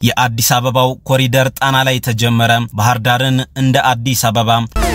የአዲስ አበባው ኮሪደር ጣና ላይ ተጀመረ። ባህር ዳርን እንደ አዲስ አበባ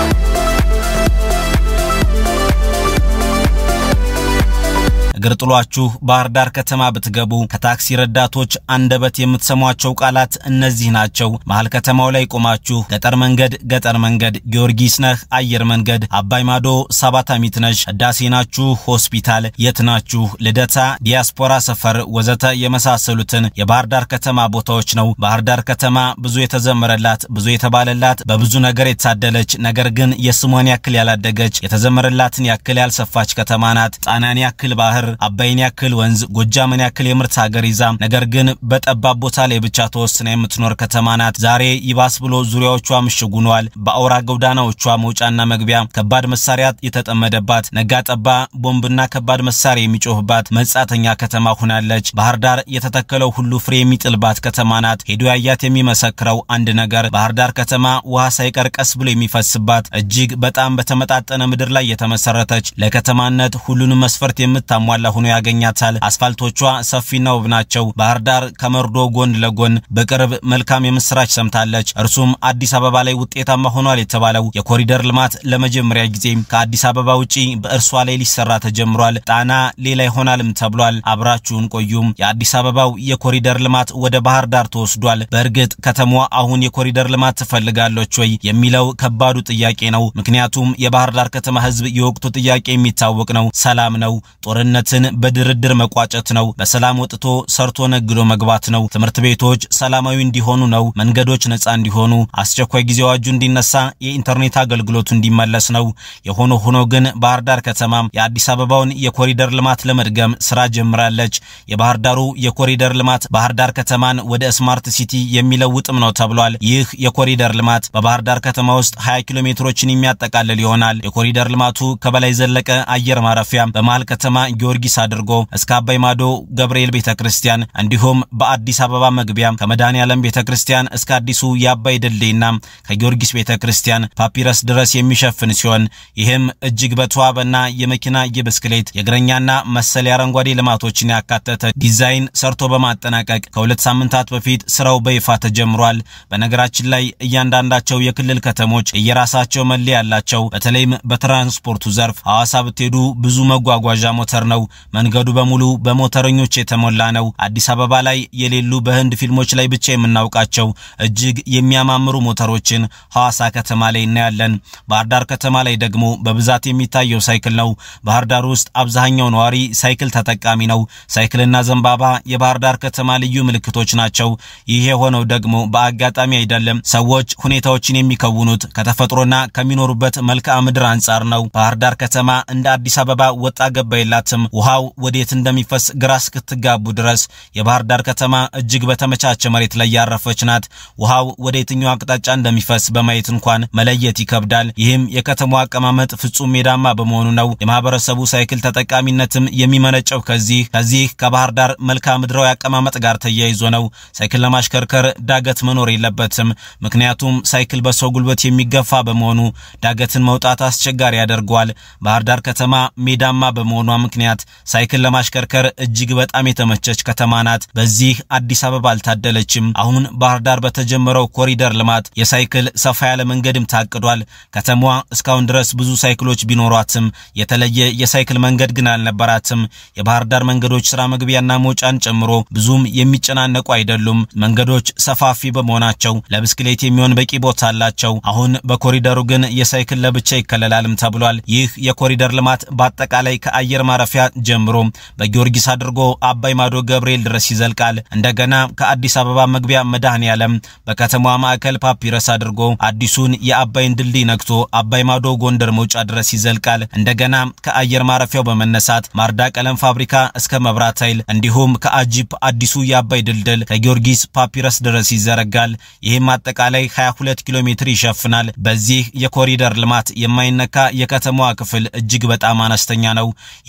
እግር ጥሏችሁ ባህር ዳር ከተማ ብትገቡ ከታክሲ ረዳቶች አንደበት የምትሰሟቸው ቃላት እነዚህ ናቸው። መሀል ከተማው ላይ ቆማችሁ ገጠር መንገድ ገጠር መንገድ፣ ጊዮርጊስ ነህ አየር መንገድ፣ አባይ ማዶ ሰባታሚት ነሽ፣ ህዳሴ ናችሁ ሆስፒታል፣ የት ናችሁ ልደታ፣ ዲያስፖራ ሰፈር ወዘተ የመሳሰሉትን የባህር ዳር ከተማ ቦታዎች ነው። ባህር ዳር ከተማ ብዙ የተዘመረላት ብዙ የተባለላት በብዙ ነገር የታደለች ነገር ግን የስሟን ያክል ያላደገች የተዘመረላትን ያክል ያልሰፋች ከተማ ናት። ጣናን ያክል ባህር አባይን ያክል ወንዝ ጎጃምን ያክል የምርት ሀገር ይዛ ነገር ግን በጠባብ ቦታ ላይ ብቻ ተወስና የምትኖር ከተማ ናት። ዛሬ ይባስ ብሎ ዙሪያዎቿ ምሽግ ሆነዋል። በአውራ ጎዳናዎቿ መውጫና መግቢያ ከባድ መሳሪያ የተጠመደባት ነጋ ጠባ ቦምብና ከባድ መሳሪያ የሚጮህባት መጻተኛ ከተማ ሆናለች። ባህር ዳር የተተከለው ሁሉ ፍሬ የሚጥልባት ከተማ ናት። ሄዶ ያያት የሚመሰክረው አንድ ነገር ባህር ዳር ከተማ ውሃ ሳይቀር ቀስ ብሎ የሚፈስባት እጅግ በጣም በተመጣጠነ ምድር ላይ የተመሰረተች ለከተማነት ሁሉንም መስፈርት የምታሟ ላ ሆኖ ያገኛታል። አስፋልቶቿ ሰፊና ውብ ናቸው። ባህር ዳር ከመርዶ ጎን ለጎን በቅርብ መልካም የምስራች ሰምታለች። እርሱም አዲስ አበባ ላይ ውጤታማ ሆኗል የተባለው የኮሪደር ልማት ለመጀመሪያ ጊዜ ከአዲስ አበባ ውጪ በእርሷ ላይ ሊሰራ ተጀምሯል። ጣና ሌላ ይሆናልም ተብሏል። አብራችሁን ቆዩም። የአዲስ አበባው የኮሪደር ልማት ወደ ባህር ዳር ተወስዷል። በእርግጥ ከተማዋ አሁን የኮሪደር ልማት ትፈልጋለች ወይ የሚለው ከባዱ ጥያቄ ነው። ምክንያቱም የባህር ዳር ከተማ ሕዝብ የወቅቱ ጥያቄ የሚታወቅ ነው። ሰላም ነው። ጦርነት ትን በድርድር መቋጨት ነው። በሰላም ወጥቶ ሰርቶ ነግዶ መግባት ነው። ትምህርት ቤቶች ሰላማዊ እንዲሆኑ ነው። መንገዶች ነፃ እንዲሆኑ፣ አስቸኳይ ጊዜ አዋጁ እንዲነሳ፣ የኢንተርኔት አገልግሎቱ እንዲመለስ ነው። የሆነ ሆኖ ግን ባህር ዳር ከተማ የአዲስ አበባውን የኮሪደር ልማት ለመድገም ስራ ጀምራለች። የባህር ዳሩ የኮሪደር ልማት ባህር ዳር ከተማን ወደ ስማርት ሲቲ የሚለውጥም ነው ተብሏል። ይህ የኮሪደር ልማት በባህር ዳር ከተማ ውስጥ 20 ኪሎ ሜትሮችን የሚያጠቃልል ይሆናል። የኮሪደር ልማቱ ከበላይ ዘለቀ አየር ማረፊያ በመሃል ከተማ ጊዮርጊስ አድርጎ እስከ አባይ ማዶ ገብርኤል ቤተክርስቲያን እንዲሁም በአዲስ አበባ መግቢያ ከመድኃኔ ዓለም ቤተክርስቲያን እስከ አዲሱ የአባይ ድልድይና ከጊዮርጊስ ቤተክርስቲያን ፓፒረስ ድረስ የሚሸፍን ሲሆን ይህም እጅግ በተዋበና የመኪና የብስክሌት የእግረኛና መሰል የአረንጓዴ ልማቶችን ያካተተ ዲዛይን ሰርቶ በማጠናቀቅ ከሁለት ሳምንታት በፊት ስራው በይፋ ተጀምሯል። በነገራችን ላይ እያንዳንዳቸው የክልል ከተሞች የየራሳቸው መለያ ያላቸው። በተለይም በትራንስፖርቱ ዘርፍ ሐዋሳ ብትሄዱ ብዙ መጓጓዣ ሞተር ነው። መንገዱ በሙሉ በሞተረኞች የተሞላ ነው። አዲስ አበባ ላይ የሌሉ በህንድ ፊልሞች ላይ ብቻ የምናውቃቸው እጅግ የሚያማምሩ ሞተሮችን ሐዋሳ ከተማ ላይ እናያለን። ባህር ዳር ከተማ ላይ ደግሞ በብዛት የሚታየው ሳይክል ነው። ባህር ዳር ውስጥ አብዛኛው ነዋሪ ሳይክል ተጠቃሚ ነው። ሳይክልና ዘንባባ የባህር ዳር ከተማ ልዩ ምልክቶች ናቸው። ይህ የሆነው ደግሞ በአጋጣሚ አይደለም። ሰዎች ሁኔታዎችን የሚከውኑት ከተፈጥሮና ከሚኖሩበት መልክዓ ምድር አንጻር ነው። ባህር ዳር ከተማ እንደ አዲስ አበባ ወጣ ገባ የላትም። ውሃው ወዴት እንደሚፈስ ግራ እስክትጋቡ ድረስ የባህር ዳር ከተማ እጅግ በተመቻቸ መሬት ላይ ያረፈች ናት። ውሃው ወደ የትኛው አቅጣጫ እንደሚፈስ በማየት እንኳን መለየት ይከብዳል። ይህም የከተማዋ አቀማመጥ ፍጹም ሜዳማ በመሆኑ ነው። የማህበረሰቡ ሳይክል ተጠቃሚነትም የሚመነጨው ከዚህ ከዚህ ከባህር ዳር መልክዓ ምድራዊ አቀማመጥ ጋር ተያይዞ ነው። ሳይክል ለማሽከርከር ዳገት መኖር የለበትም። ምክንያቱም ሳይክል በሰው ጉልበት የሚገፋ በመሆኑ ዳገትን መውጣት አስቸጋሪ ያደርገዋል። ባህር ዳር ከተማ ሜዳማ በመሆኗ ምክንያት ሳይክል ለማሽከርከር እጅግ በጣም የተመቸች ከተማ ናት። በዚህ አዲስ አበባ አልታደለችም። አሁን ባህር ዳር በተጀመረው ኮሪደር ልማት የሳይክል ሰፋ ያለ መንገድም ታቅዷል። ከተማዋ እስካሁን ድረስ ብዙ ሳይክሎች ቢኖሯትም የተለየ የሳይክል መንገድ ግን አልነበራትም። የባህር ዳር መንገዶች ስራ መግቢያና መውጫን ጨምሮ ብዙም የሚጨናነቁ አይደሉም። መንገዶች ሰፋፊ በመሆናቸው ለብስክሌት የሚሆን በቂ ቦታ አላቸው። አሁን በኮሪደሩ ግን የሳይክል ለብቻ ይከለላልም ተብሏል። ይህ የኮሪደር ልማት በአጠቃላይ ከአየር ማረፊያ ጀምሮ በጊዮርጊስ አድርጎ አባይ ማዶ ገብርኤል ድረስ ይዘልቃል። እንደገና ከአዲስ አበባ መግቢያ መድኃኔ ዓለም በከተማዋ ማዕከል ፓፒረስ አድርጎ አዲሱን የአባይን ድልድይ ነክቶ አባይ ማዶ ጎንደር መውጫ ድረስ ይዘልቃል። እንደገና ከአየር ማረፊያው በመነሳት ማርዳ ቀለም ፋብሪካ እስከ መብራት ኃይል እንዲሁም ከአጂፕ አዲሱ የአባይ ድልድል ከጊዮርጊስ ፓፒረስ ድረስ ይዘረጋል። ይህም አጠቃላይ 22 ኪሎ ሜትር ይሸፍናል። በዚህ የኮሪደር ልማት የማይነካ የከተማዋ ክፍል እጅግ በጣም አነስተኛ ነው። ይህ ኮሪደር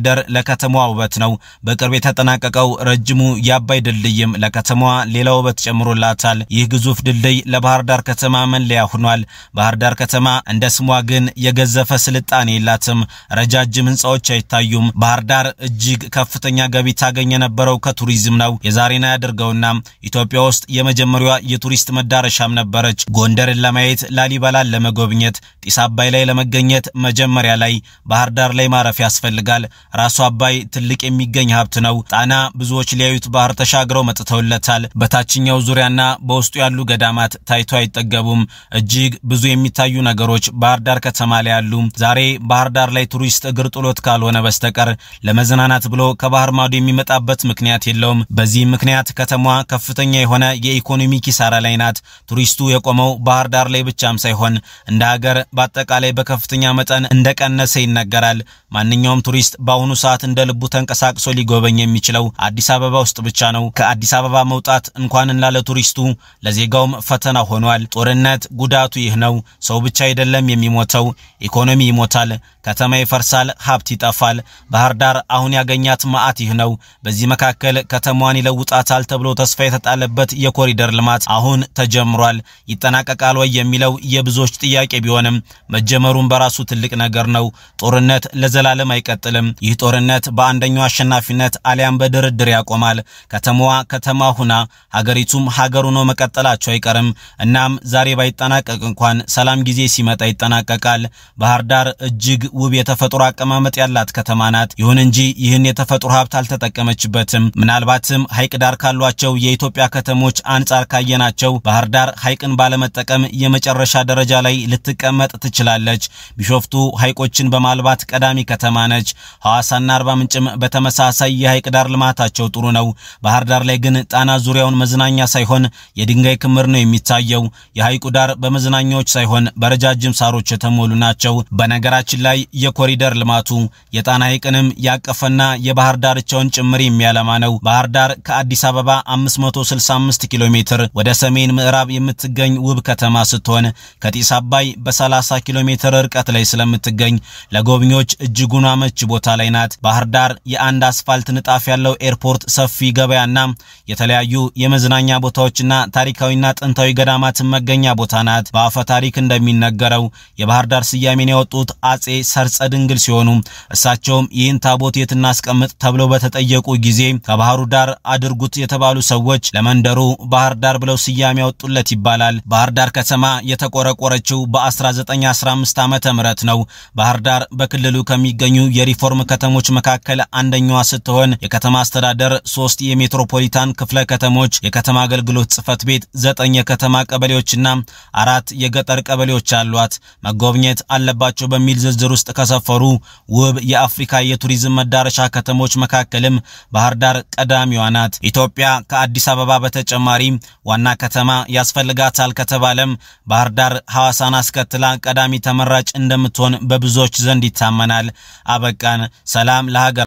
ኮሪደር ለከተማዋ ውበት ነው። በቅርብ የተጠናቀቀው ረጅሙ የአባይ ድልድይም ለከተማዋ ሌላ ውበት ጨምሮላታል። ይህ ግዙፍ ድልድይ ለባህር ዳር ከተማ መለያ ሆኗል። ባህር ዳር ከተማ እንደ ስሟ ግን የገዘፈ ስልጣኔ የላትም። ረጃጅም ህንፃዎች አይታዩም። ባህር ዳር እጅግ ከፍተኛ ገቢ ታገኝ የነበረው ከቱሪዝም ነው። የዛሬና ያድርገውና ኢትዮጵያ ውስጥ የመጀመሪያዋ የቱሪስት መዳረሻም ነበረች። ጎንደርን ለማየት ላሊበላን ለመጎብኘት ጢስ አባይ ላይ ለመገኘት መጀመሪያ ላይ ባህር ዳር ላይ ማረፍ ያስፈልጋል። ራሱ አባይ ትልቅ የሚገኝ ሀብት ነው። ጣና ብዙዎች ሊያዩት ባህር ተሻግረው መጥተውለታል። በታችኛው ዙሪያና በውስጡ ያሉ ገዳማት ታይቶ አይጠገቡም። እጅግ ብዙ የሚታዩ ነገሮች ባህር ዳር ከተማ ላይ አሉ። ዛሬ ባህር ዳር ላይ ቱሪስት እግር ጥሎት ካልሆነ በስተቀር ለመዝናናት ብሎ ከባህር ማዶ የሚመጣበት ምክንያት የለውም። በዚህም ምክንያት ከተማዋ ከፍተኛ የሆነ የኢኮኖሚ ኪሳራ ላይ ናት። ቱሪስቱ የቆመው ባህር ዳር ላይ ብቻም ሳይሆን እንደ ሀገር በአጠቃላይ በከፍተኛ መጠን እንደቀነሰ ይነገራል። ማንኛውም ቱሪስት በአሁኑ ሰዓት እንደ ልቡ ተንቀሳቅሶ ሊጎበኝ የሚችለው አዲስ አበባ ውስጥ ብቻ ነው። ከአዲስ አበባ መውጣት እንኳን ላለ ቱሪስቱ ለዜጋውም ፈተና ሆኗል። ጦርነት ጉዳቱ ይህ ነው። ሰው ብቻ አይደለም የሚሞተው፣ ኢኮኖሚ ይሞታል፣ ከተማ ይፈርሳል፣ ሀብት ይጠፋል። ባህር ዳር አሁን ያገኛት መዓት ይህ ነው። በዚህ መካከል ከተማዋን ይለውጣታል ተብሎ ተስፋ የተጣለበት የኮሪደር ልማት አሁን ተጀምሯል። ይጠናቀቃል ወይ የሚለው የብዙዎች ጥያቄ ቢሆንም መጀመሩን በራሱ ትልቅ ነገር ነው። ጦርነት ለዘላለም አይቀጥልም። ይህ ጦርነት በአንደኛው አሸናፊነት አሊያም በድርድር ያቆማል። ከተማዋ ከተማ ሁና ሀገሪቱም ሀገር ሆኖ መቀጠላቸው አይቀርም። እናም ዛሬ ባይጠናቀቅ እንኳን ሰላም ጊዜ ሲመጣ ይጠናቀቃል። ባህር ዳር እጅግ ውብ የተፈጥሮ አቀማመጥ ያላት ከተማ ናት። ይሁን እንጂ ይህን የተፈጥሮ ሀብት አልተጠቀመችበትም። ምናልባትም ሐይቅ ዳር ካሏቸው የኢትዮጵያ ከተሞች አንጻር ካየናቸው ባህር ዳር ሐይቅን ባለመጠቀም የመጨረሻ ደረጃ ላይ ልትቀመጥ ትችላለች። ቢሾፍቱ ሐይቆችን በማልባት ቀዳሚ ከተማ ነች። ሐዋሳና አርባ ምንጭም በተመሳሳይ የሐይቅ ዳር ልማታቸው ጥሩ ነው። ባህር ዳር ላይ ግን ጣና ዙሪያውን መዝናኛ ሳይሆን የድንጋይ ክምር ነው የሚታየው። የሐይቁ ዳር በመዝናኛዎች ሳይሆን በረጃጅም ሳሮች የተሞሉ ናቸው። በነገራችን ላይ የኮሪደር ልማቱ የጣና ሐይቅንም ያቀፈና የባህር ዳርቻውን ጭምር የሚያለማ ነው። ባህር ዳር ከአዲስ አበባ 565 ኪሎ ሜትር ወደ ሰሜን ምዕራብ የምትገኝ ውብ ከተማ ስትሆን ከጢስ አባይ በ30 ኪሎ ሜትር ርቀት ላይ ስለምትገኝ ለጎብኚዎች እጅጉን አመች ቦታ ላይ ናት። ባህር ዳር የአንድ አስፋልት ንጣፍ ያለው ኤርፖርት፣ ሰፊ ገበያና የተለያዩ የመዝናኛ ቦታዎችና ታሪካዊና ጥንታዊ ገዳማትን መገኛ ቦታ ናት። በአፈ ታሪክ እንደሚነገረው የባህር ዳር ስያሜን ያወጡት አጼ ሰርጸ ድንግል ሲሆኑ እሳቸውም ይህን ታቦት የት እናስቀምጥ ተብለው በተጠየቁ ጊዜ ከባህሩ ዳር አድርጉት የተባሉ ሰዎች ለመንደሩ ባህር ዳር ብለው ስያሜ ያወጡለት ይባላል። ባህር ዳር ከተማ የተቆረቆረችው በ1915 ዓመተ ምህረት ነው። ባህር ዳር በክልሉ ከሚገኙ የሪፎርም ከተሞች መካከል አንደኛዋ ስትሆን የከተማ አስተዳደር ሶስት የሜትሮፖሊታን ክፍለ ከተሞች፣ የከተማ አገልግሎት ጽሕፈት ቤት፣ ዘጠኝ የከተማ ቀበሌዎችና አራት የገጠር ቀበሌዎች አሏት። መጎብኘት አለባቸው በሚል ዝርዝር ውስጥ ከሰፈሩ ውብ የአፍሪካ የቱሪዝም መዳረሻ ከተሞች መካከልም ባህር ዳር ቀዳሚዋ ናት። ኢትዮጵያ ከአዲስ አበባ በተጨማሪ ዋና ከተማ ያስፈልጋታል ከተባለም ባህር ዳር ሐዋሳን አስከትላ ቀዳሚ ተመራጭ እንደምትሆን በብዙዎች ዘንድ ይታመናል። አበቃን። ሰላም ለሀገር